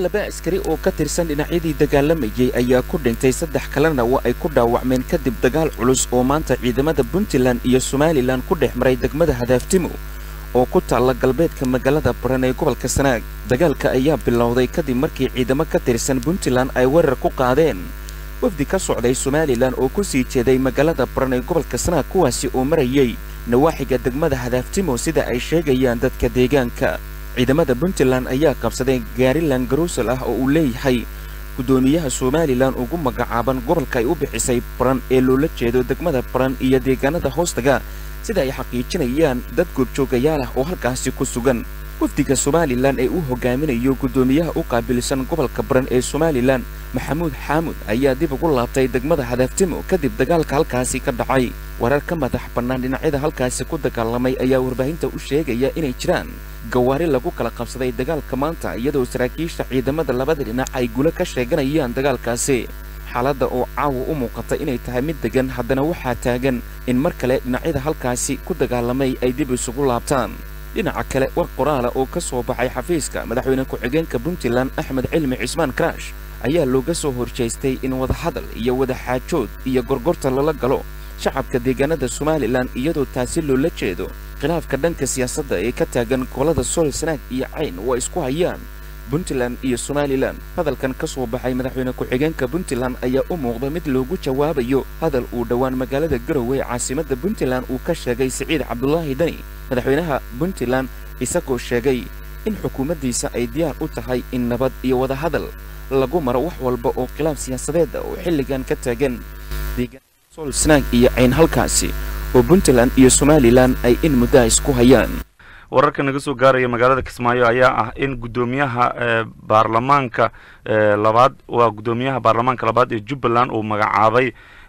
laba askari oo ka tirsan dhinacyadii dagaalamayay ayaa ku dhintay saddex kalena waa ay ku dhaawacmeen kadib dagaal culus oo maanta ciidamada puntland iyo somalilan ku dhex maray degmada hadaaftimo oo ku taalla galbeedka magaalada baran ee gobolka sanaag dagaalka ayaa bilowday kadib markii ciidamo ka tirsan puntland ay weerar ku qaadeen wafdi ka socday somalilan oo ku sii jeeday magaalada baran ee gobolka sanaag kuwaasi oo marayay nawaaxiga degmada hadaaftimo sida ay sheegayaan dadka deegaanka ciidamada puntland ayaa qabsaday gaarilan garuusal ah oo uu leeyahay guddoomiyaha somalilan ugu magacaaban gobolka ay u bixisay baran ee loola jeedo degmada baran iyo deegaanada hoostaga sida ay xaqiijinayaan dad goobjoogayaal ah oo halkaasi ku sugan wafdiga somalilan ee uu hogaaminayo guddoomiyaha u qaabilsan gobolka baran ee somalilan maxamuud xaamud ayaa dib ugu laabtay degmada hadaaftimo kadib dagaalka halkaasi ka dhacay warar ka madax bannaan dhinacyada halkaasi ku dagaalamay ayaa warbaahinta u sheegaya inay jiraan gawaari lagu kala qabsaday dagaalka maanta iyadoo saraakiisha ciidamada labada dhinac ay gulo ka sheeganayaan dagaalkaasi xaaladda oo caawa u muuqata inay tahay mid deggan haddana waxaa taagan in mar kale dhinacyada halkaasi ku dagaalamay ay dib isugu laabtaan dhinaca kale war qoraala oo ka soo baxay xafiiska madaxweyne ku-xigeenka puntland axmed cilmi cismaan karaash ayaa looga soo horjeestay in wadahadal iyo wadaxaajood iyo gorgorta lala galo shacabka deegaanada somalilan iyadoo taasi loola jeedo khilaafka dhanka siyaasadda ee ka taagan gobollada sool sanaag iyo cayn oo isku hayaan puntland iyo somalilan hadalkan ka soo baxay madaxweyne ku-xigeenka puntland ayaa u muuqda mid loogu jawaabayo hadal uu dhowaan magaalada garowe caasimadda puntland uu ka sheegay siciid cabdulaahi dani madaxweynaha puntland isagoo sheegay in xukuumaddiisa ay diyaar u tahay in nabad iyo wadahadal lagu maro wax walba oo khilaaf siyaasadeeda oo xilligan ka taagan sool sanaag iyo cayn halkaasi oo puntland iyo somalilan ay in muddaa isku hayaan wararka naga soo gaaraya magaalada kismaayo ayaa ah in guddoomiyaha baarlamaanka labaad waa guddoomiyaha baarlamaanka labaad ee jubbaland uu magacaabay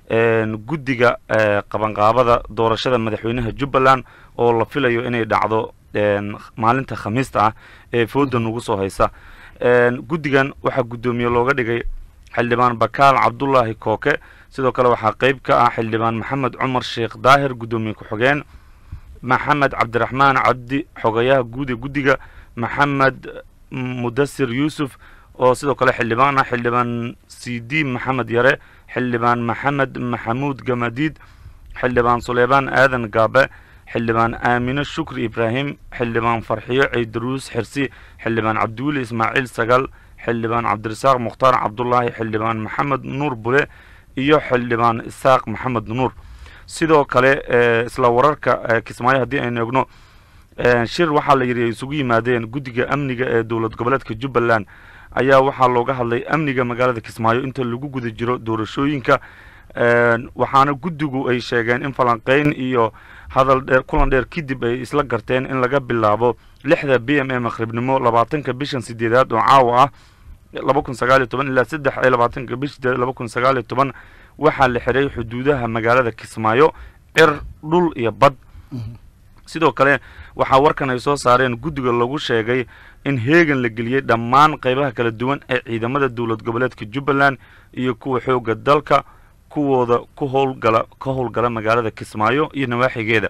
guddiga qabanqaabada doorashada madaxweynaha jubbaland oo la filayo inay dhacdo maalinta khamiista ah ee fooda nagu soo haysa guddigan waxaa guddoomiye looga dhigay xildhibaan bakaal cabdulaahi kooke sidoo kale waxaa qeyb ka ah xildhibaan maxamed cumar sheekh daahir guddoomiye ku-xigeen maxamed cabdiraxmaan cabdi xogayaha guud ee guddiga maxamed mudasir yuusuf oo sidoo kale xildhibaan ah xildhibaan c d maxamed yare xildhibaan maxamed maxamuud gamadiid xildhibaan suleymaan aadan gaabe xildhibaan aamine shukri ibraahim xildhibaan farxiyo ceydaruus xirsi xildhibaan cabdiweli ismaaciil sagal xildhibaan cabdirasaaq mukhtaar cabdulaahi xildhibaan maxamed nuur bule iyo xildhibaan isaaq maxamed nuur sidoo kale isla wararka kismaayo haddii aynu egno shir waxaa la yidhi ay isugu yimaadeen guddiga amniga ee dowlad goboleedka jubbaland ayaa waxaa looga hadlay amniga magaalada kismaayo inta lagu guda jiro doorashooyinka waxaana guddigu ay sheegeen in falanqeyn iyo hadal dheer kulan dheer kadib ay isla garteen in laga bilaabo lixda b m e maqribnimo labaatanka bishan sideedaad oo caawa ah laba kun sagaal iyo toban ilaa saddex iyo labaatanka bish sideed laba kun sagaal iyo toban waxaa la xiray xuduudaha magaalada kismaayo cir dhul iyo bad sidoo kale waxaa warkan ay soo saareen guddiga lagu sheegay in heegan la geliyey dhammaan qaybaha kala duwan ee ciidamada dowlad goboleedka jubbaland iyo kuwa xoogga dalka kuwooda ku howlgala ka howlgala magaalada kismaayo iyo nawaaxigeeda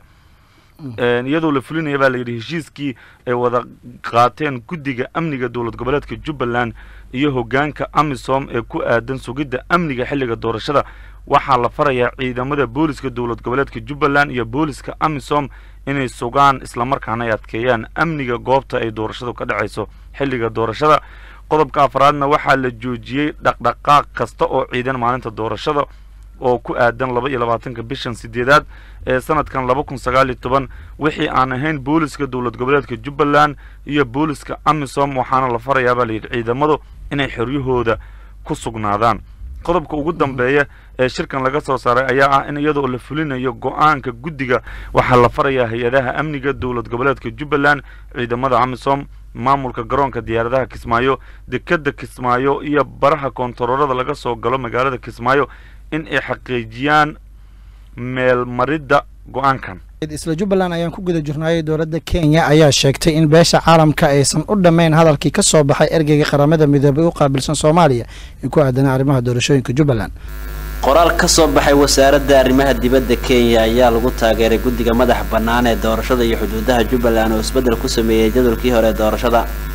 iyadoo la fulinaya baa layidhi heshiiskii ay wada qaateen guddiga amniga dowlad goboleedka jubbaland iyo hoggaanka amisom ee ku aadan sugidda amniga xilliga doorashada waxaa la farayaa ciidamada booliska dowlad goboleedka jubbaland iyo booliska amisom inay sugaan islamarkaana ay adkeeyaan amniga goobta ay doorashadu ka dhacayso xilliga doorashada qodobka afraadna waxaa la joojiyey dhaqdhaqaaq kasta oo ciidan maalinta doorashada oo ku aadan laba iyo labaatanka bishan sideedaad ee sanadkan laba kun sagaal iyo toban wixii aan ahayn booliska dowlad goboleedka jubbaland iyo booliska amisom waxaana la farayaa baa layidhi ciidamadu inay xoryahooda ku sugnaadaan qodobka ugu dambeeya ee shirkan laga soo saaray ayaa ah in iyadoo la fulinayo go-aanka guddiga waxaa la farayaa hay-adaha amniga dowlad goboleedka jubbaland ciidamada amisom maamulka garoonka diyaaradaha kismaayo dekeda kismaayo iyo baraha koontaroorada laga soo galo magaalada kismaayo in ay xaqiijiyaan meelmaridda go-aankan isla jubbaland ayaan ku guda jirnaayay dowladda kenya ayaa sheegtay in beesha caalamka aysan u dhammayn hadalkii ka soo baxay ergeyga qaramada midoobay u qaabilsan soomaaliya ee ku aadanaa arrimaha doorashooyinka jubbaland qoraal ka soo baxay wasaaradda arrimaha dibadda kenya ayaa lagu taageeray guddiga madax bannaan ee doorashada iyo xuduudaha jubbaland oo isbeddel ku sameeyey jadwalkii hore ee doorashada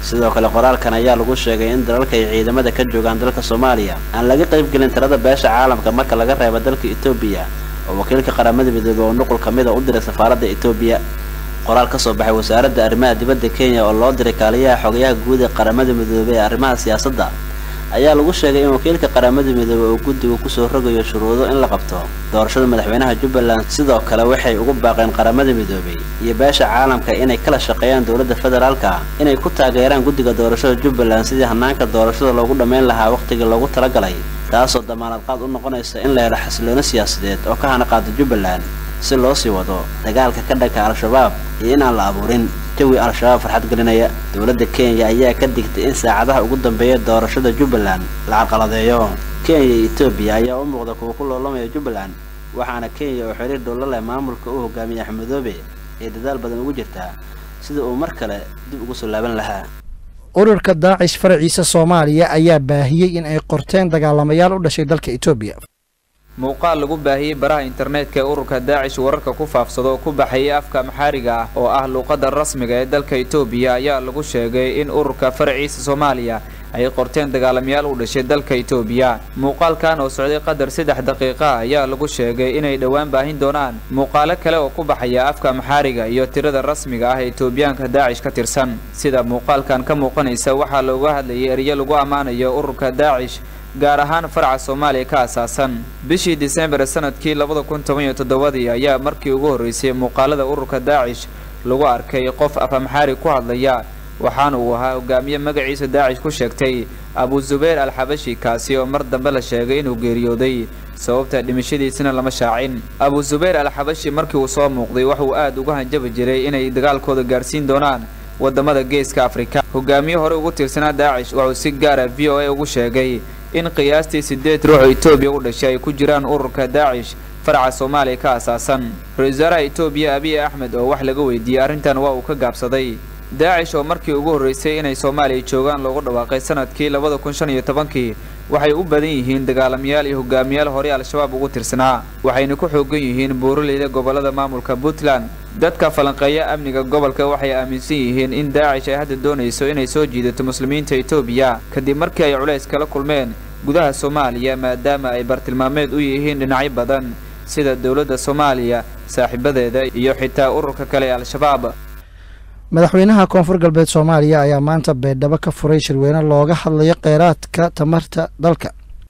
sidoo kale qoraalkan ayaa lagu sheegay in dalalka ay ciidamada ka joogaan dalka soomaaliya aan laga qaybgelin tirada beesha caalamka marka laga reebo dalka etoobiya oo wakiilka qaramada midoobey oo nuqul ka mid a u diray safaaradda etoobiya qoraal ka soo baxay wasaaradda arrimaha dibadda kenya oo loo diray kaaliyaha xogayaha guud ee qaramada midoobey ee arrimaha siyaasadda ayaa lagu sheegay in wakiilka qaramada midoobey uu guddigu kusoo rogayo shuruudo in la qabto doorashada madaxweynaha jubbaland sidoo kale waxay ugu baaqeen qaramada midoobey iyo beesha caalamka inay kala shaqeeyaan dowladda federaalka inay ku taageeraan guddiga doorashada jubbaland sidii hanaanka doorashada loogu dhammayn lahaa wakhtigii loogu talagalay taasoo damaanad qaad u noqonaysa in la helo xasiloono siyaasadeed oo ka hana qaado jubbaland si loo sii wado dagaalka ka dhanka al-shabaab iyo inaan la abuurin jawi al-shabaab farxad gelinaya dowladda kenya ayaa ka digtay in saacadaha ugu dambeeya doorashada jubbaland la carqaladeeyo kenya iyo etoobiya ayaa u muuqda kuwa ku loolamaya jubbaland waxaana kenya oo xiriir dhowlo leh maamulka u hogaamiya axmedoobe ee dadaal badan ugu jirtaa sida uu mar kale dib ugu soo laaban lahaa ururka daacish faraciisa soomaaliya ayaa baahiyey in ay qorteen dagaalamayaal u dhashay dalka etoobiya muuqaal lagu baahiyey baraha internetka ee ururka daacish wararka ku faafsado oo ku baxayay afka maxaariga ah oo ah luuqadda rasmiga ee dalka etoobiya ayaa lagu sheegay in ururka faraciisa soomaaliya ay qorteen dagaalamayaal u dhashay dalka etoobiya muuqaalkan oo socday qadar saddex daqiiqa ayaa lagu sheegay inay dhowaan baahin doonaan muuqaalo kale oo ku baxaya afka maxaariga iyo tirada rasmiga ah ee etoobiyaanka daacish ka tirsan sida muuqaalkan ka muuqanaysa waxaa looga hadlayay eryo lagu ammaanayo ururka daacish gaar ahaan faraca soomaaliya ka asaasan bishii disembar sanadkii labada kun toban iyo toddobadii ayaa markii ugu horreysay muuqaalada ururka daacish lagu arkay qof afamxaari ku hadlaya waxaana uu ahaa hogaamiye magaciisa daacish ku sheegtay abu zubayr alxabashi kaasi oo mar dambe la sheegay inuu geeriyooday sababta dhimashadiisana lama shaacin abu zubayr alxabashi markii uu soo muuqday waxauu aad uga hanjabi jiray inay dagaalkooda gaarsiin doonaan wadamada geeska afrika hogaamiye hore ugu tirsanaa daacish waxuu si gaara v o a ugu sheegay in qiyaastii siddeed ruux oo etoobiya u dhashay ay ku jiraan ururka daacish faraca soomaaliya ka asaasan ra-isul wasaaraha etoobiya abiy axmed oo wax laga weydiiyey arrintan waa uu ka gaabsaday daacish oo markii ugu horreysay inay soomaaliya joogaan loogu dhawaaqay sanadkii labada kun shan iyo tobankii waxay u badan yihiin dagaalamayaal iyo hogaamiyaal horey al-shabaab ugu tirsanaa waxayna ku xoogan yihiin buuraleyda gobollada maamulka puntland dadka falanqeeya amniga gobolka waxay aaminsan yihiin in daacish ay hadda doonayso inay soo jiidato muslimiinta etoobiya kadib markii ay culays kala kulmeen gudaha soomaaliya maadaama ay bartilmaameed u yihiin dhinacyo badan sida dowladda soomaaliya saaxiibadeeda iyo xitaa ururka kale ee al-shabaab madaxweynaha koonfur galbeed soomaaliya ayaa maanta baydhabo ka furay shirweyne looga hadlayo kheyraadka tamarta dalka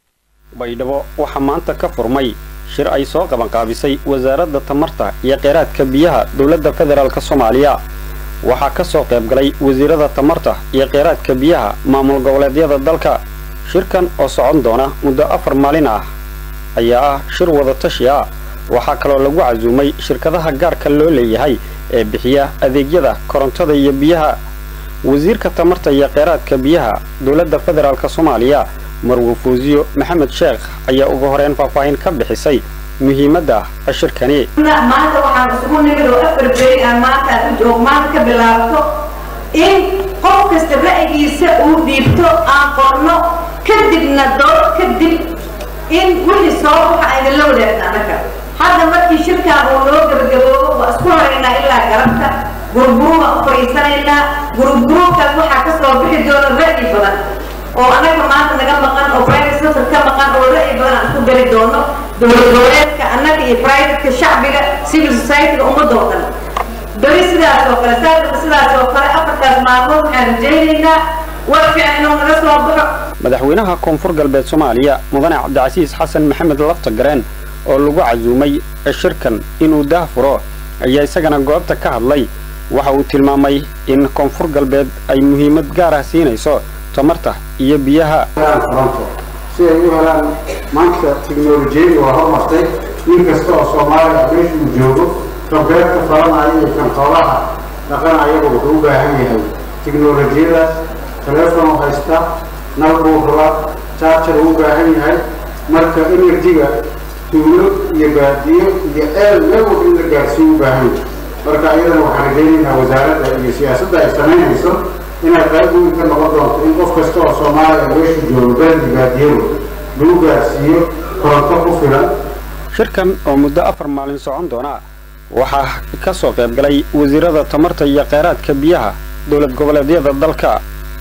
baydhabo waxaa maanta ka furmay shir ay soo qabanqaabisay wasaaradda tamarta iyo kheyraadka biyaha dowladda federaalk soomaaliya waxaa ka soo qayb galay wasiirada tamarta iyo kheyraadka biyaha maamul goboleedyada dalka shirkan oo socon doona muddo afar maalin ah ayaa ah shir wadatashi ah waxaa kaloo lagu casuumay shirkadaha gaarka loo leeyahay ee bixiya adeegyada korontada iyo biyaha wasiirka tamarta iyo kheyraadka biyaha dowladda federaalk soomaaliya marwo fuusiyo maxamed sheekh ayaa ugu horeyn faahfaahin ka bixisay muhiimadda shirkani maanta waxaan isugu nimid oo afar beri aan maanta ku joog maanta ka bilaabto in qof kasta ra'yigiisa uu dhiibto aan qorno kadibna dood kadib in wixii soo waxa aydinla wadaagna annaga hadda markii shirkaan uu noo gabagaboobo waa isku horaynaa ilaa garabta guruguru baan u fadhiisanaynaa gurugurubkaas waxaa ka soo bixi doona ra'yi badan oo annaga maanta naga maqan oo private sector ka maqan oo ra'yi badan aan isku geli doono dowlad goboleedka annaga iyo privateka shacbiga civil society-ga ummadda oo dhan beri sidaas oo kale saadaba sidaas oo kale afartaas maalmood waxaan rajaynaynaa war fiican inuu naga soo baxo madaxweynaha koonfur galbeed soomaaliya mudane cabdicasiis xasan maxamed laftagareen oo lagu casuumay shirkan inuu daah furo ayaa isagana goobta ka hadlay waxa uu tilmaamay in koonfur galbeed ay muhiimad gaar ah siinayso tamarta iyo biyaha si ay u helaan maanta tiknolojiyadu waa hormartay nin kasta oo soomaaliya meesha uu joogo kan beerta falanaya iyo kan xoolaha dhaqanayaba wuxuu u baahan yahay tiknolojiyadaas teleefon haysta nal buu rabaa charger uu u baahan yahay marka enerjiga tuulo iyo baadiyo iyo eel meel walba in la gaarsiiyo u baahan yahay marka iyadana waxaan rajaynaynaa wasaaradda iyo siyaasadda ay samaynayso inay qayb weyn ka noqon doonto in qof kasta oo soomaaliya meesha joogo beerdi baadiyadu lagu gaarsiiyo koronto ku filan shirkan oo muddo afar maalin socon doona waxaa ka soo qayb galay wasiirada tamarta iyo kheyraadka biyaha dowlad goboleedyada dalka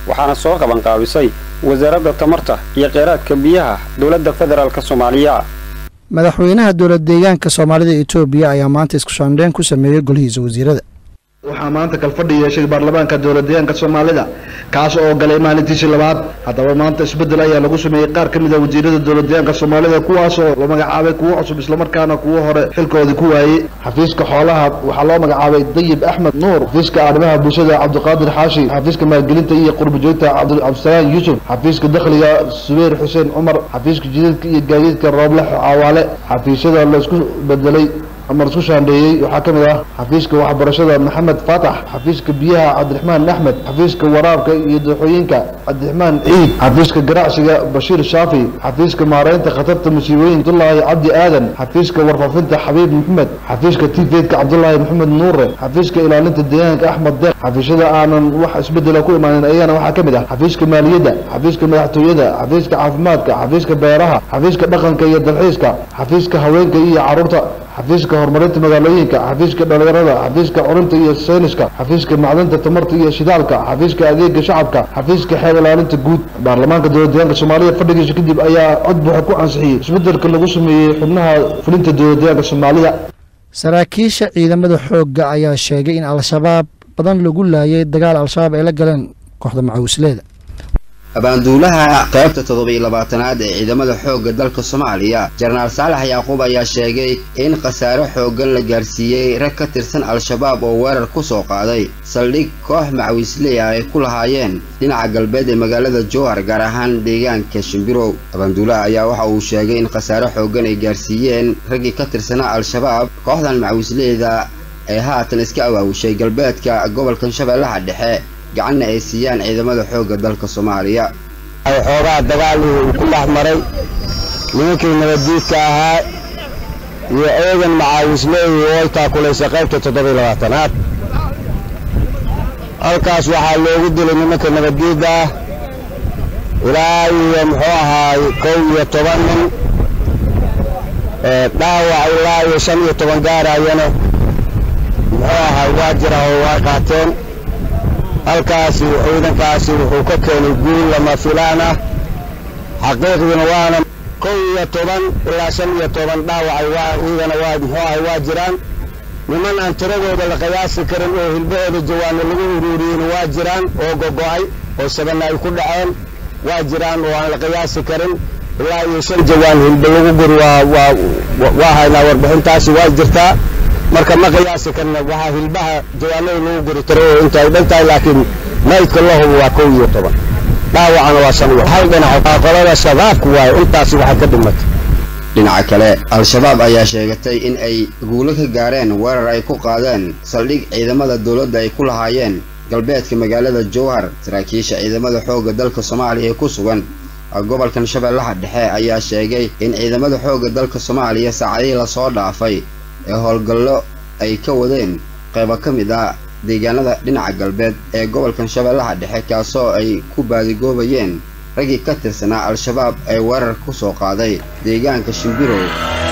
waxaana soo qabanqaabisay wasaaradda tamarta iyo kheyraadka biyaha dowladda federaalk soomaaliya madaxweynaha dowlad deegaanka soomaalida etoobiya ayaa maanta isku shaandheyn ku sameeyey golihiisa wasiirada waxaa maanta kalfadhi yeeshay baarlamaanka dowladdeegaanka soomaalida kaas oo galay maalintiisii labaad haddaba maanta isbeddel ayaa lagu sameeyey qaar ka mid a wasiirada dowladdeegaanka soomaalida kuwaasoo la magacaabay kuwo cusub islamarkaana kuwo hore xilkoodii ku waayey xafiiska xoolaha waxaa loo magacaabay dayib axmed nuur xafiiska arrimaha bulshada cabdiqaadir xaashi xafiiska maalgelinta iyo qurbajoogta cabdisalaam yuusuf xafiiska dakhliga subayr xuseen cumar xafiiska jidadka iyo gaadiidka rooble caawaale xafiisyada la isku bedelay ama isku shaandheeyey waxaa ka mid ah xafiiska waxbarashada maxamed faatax xafiiska biyaha cabdiraxmaan axmed xafiiska waraabka iyo dooxooyinka cabdiraxmaan ciid xafiiska ganacsiga bashiir shaafi xafiiska maareynta khatarta musiibooyin cabdulaahi cabdi aadan xafiiska warfaafinta xabiib maxamed xafiiska tifeedka cabdulaahi maxamed nuure xafiiska ilaalinta deegaanka axmed deeq xafiisyada aanan wax isbedela ku imaanin ayagana waxaa ka mid ah xafiiska maaliyadda xafiiska madaxtooyada xafiiska caafimaadka xafiiska beeraha xafiiska dhaqanka iyo dalxiiska xafiiska haweenka iyo caruurta xafiiska horumarinta magaalooyinka xafiiska dhalinyarada xafiiska curinta iyo sayniska xafiiska macdanta tamarta iyo shidaalka xafiiska adeega shacabka xafiiska xeer ilaalinta guud baarlamaanka dowladdeegaanka soomaalida fadhigiisa kadib ayaa cod buuxa ku ansixiyey isbedelka lagu sameeyey xubnaha fulinta dowladdeegaanka soomaalida saraakiisha ciidamada xoogga ayaa sheegay in al-shabaab badan lagu laayay dagaal al-shabaab ay la galeen kooxda macawisleeda abaanduulaha qaybta toddobiyo labaatanaad ee ciidamada xoogga dalka soomaaliya jenaraal saalax yacquub ayaa sheegay in khasaare xooggan la gaarsiiyey rag ka tirsan al-shabaab oo weerar ku soo qaaday saldhig koox macawisley ah ay ku lahaayeen dhinaca galbeed ee magaalada jowhar gaar ahaan deegaanka shimbirow abaanduulaha ayaa waxa uu sheegay in khasaare xooggan ay gaarsiiyeen raggii ka tirsanaa al-shabaab kooxdan macawisleyda ee haatan iska awaawushay galbeedka gobolkan shabeellaha dhexe gacanna ay siiyaan ciidamada xoogga dalka soomaaliya xoogaa dagaal uu ku dhex maray nimankii nabaddiidka ahaa iyo eegan macaawisleey oo ay taakulaysa qaybta toddobiyo labaatanaad halkaas waxaa loogu dilay nimanka nabaddiidda ah ilaa iyo muxuu ahaay kow iyo toban nin dhaawac ilaa iyo shan iyo toban gaarayana muxuu ahaay waa jira oo waa qaateen halkaasi ciidankaasi wuxuu ka keenay guul lama filaan ah xaqiiqdiina waana kow iyo toban ilaa shan iyo toban dhaawacay waa ciidana waa muxuu ahay waa jiraan niman aan tiradooda la qiyaasi karin oo hilbahooda jawaano lagu uruuriyeyna waa jiraan oo gogo'ay oo sabana ay ku dhaceen waa jiraan oo aan la qiyaasi karin ilaa iyo shan jawaan hilba lagu guri waa waa waa haynaa warbixintaasi waa jirtaa marka ma qiyaasi karna waxaa hilbaha jawaanada lagu guri karo oo inta ay dhan tahay laakiin maydka la hubo waa kow iyo toban dhaawacana waa shan iyo hal dhinac qolada shabaabku waayo intaasi waxay ka dhimatay dhinaca kale al-shabaab ayaa sheegatay in ay guulo ka gaareen weerar ay ku qaadeen saldhig ciidamada dowladda ay ku lahaayeen galbeedka magaalada jowhar saraakiisha ciidamada xoogga dalka soomaaliya ee ku sugan gobolkan shabeellaha dhexe ayaa sheegay in ciidamada xoogga dalka soomaaliya saacadihii lasoo dhaafay ee howlgallo ay ka wadeen qaybo ka mid ah deegaanada dhinaca galbeed ee gobolkan shabeellaha dhexe kaasoo ay ku baadigoobayeen raggii ka tirsanaa al-shabaab ee weerar ku soo qaaday deegaanka shimbirow